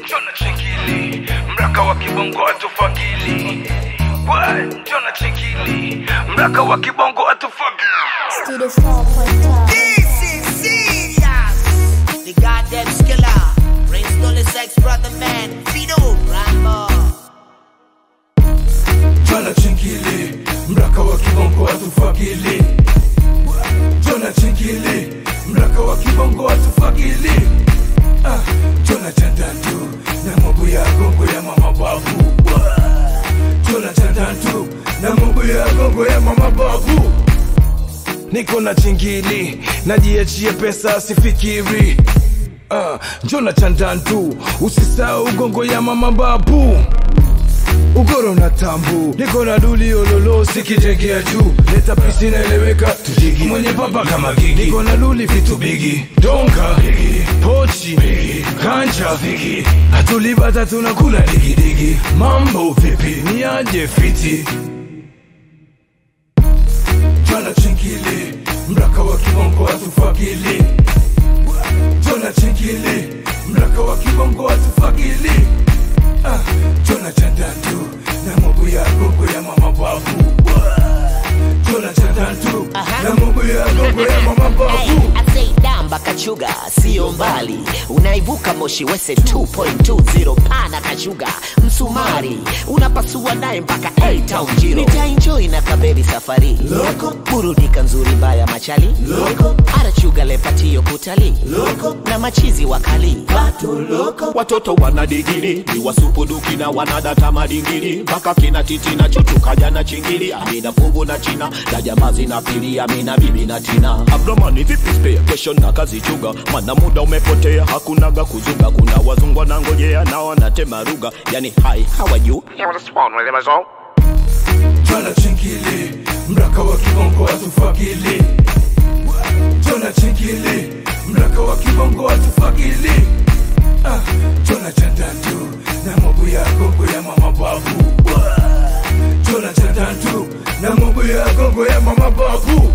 Jona chingili, mraka wa kibongo atufagili. What? Jona chingili, mraka wa kibongo atufagili. Studio 4.5. This is serious. The goddamn skiller. Prince Dolly Sex Brother Man. Fido Rambo. Jona chingili, mraka wa kibongo atufagili. Jona chingili, mraka wa kibongo atufagili. Ah, Jona chandantu, na mobu ya gongo ya mama babu. Jona chandantu, na mobu ya gongo ya mama babu. Niko na chingili, najiachia pesa sifikiri. Ah, Jona chandantu, usisahau gongo ya mama babu ugoro na tambu niko na duli ololo sikijengea juu leta pisi naeleweka tujigi mwenye papa kama gigi niko na luli vitu bigi donka bigi. pochi bigi. kanja bigi. hatulibata tunakula digidigi mambo vipi niaje fiti jana chingili mraka wa kibongo atufagili jona chingili mraka wa kibongo atufagili ah, jona chandantu na mobu ya gongo ya mama babu jona chandantu na mobu ya gongo ya mama babu damba kachuga sio mbali unaivuka moshi wese 2.20 pana kachuga msumari unapasua naye mpaka A town jiro nitaenjoy na kaberi safari loko burudika nzuri mbaya machali loko arachuga lepatio kutali loko na machizi wakali watu loko watoto wana digiri ni wasupuduki na wanadata madingiri mpaka kina titi na chuchukaja na chingiri amina fungu na china na jamaa zinapilia amina bibi na tina abdomani vipi spare kesho na kazi chuga mana muda umepotea hakunaga kuzuga kuna wazungwa na ngojea na wanatema ruga yani hi how are you jona chingili mraka wa kibongo atufagili jona chingili mraka wa kibongo atufagili ah, jona chandantu na mobu ya gongo ya mama babu jona chandantu na mobu ya gongo ya mama babu